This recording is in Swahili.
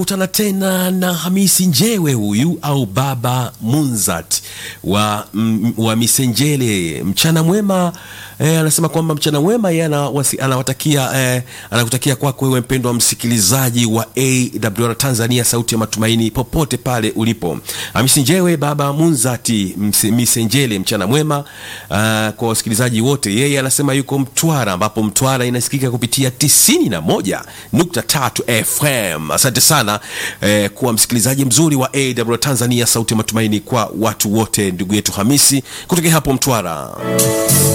Kutana tena na Hamisi Njewe huyu au Baba Munzat wa, m, wa Misenjele. Mchana mwema eh, anasema kwamba mchana mwema yeye anawasi- anawatakia eh, anakutakia kwako wewe mpendwa msikilizaji wa AWR Tanzania, sauti ya matumaini, popote pale ulipo. Hamisi Njewe, Baba Munzati Mse- Misenjele, mchana mwema ah, kwa wasikilizaji wote. Yeye anasema yuko Mtwara, ambapo Mtwara inasikika kupitia 91.3 FM. Asante sana eh, kuwa msikilizaji mzuri wa AWR Tanzania, sauti ya matumaini kwa watu wote. Ndugu yetu Hamisi kutokea hapo Mtwara.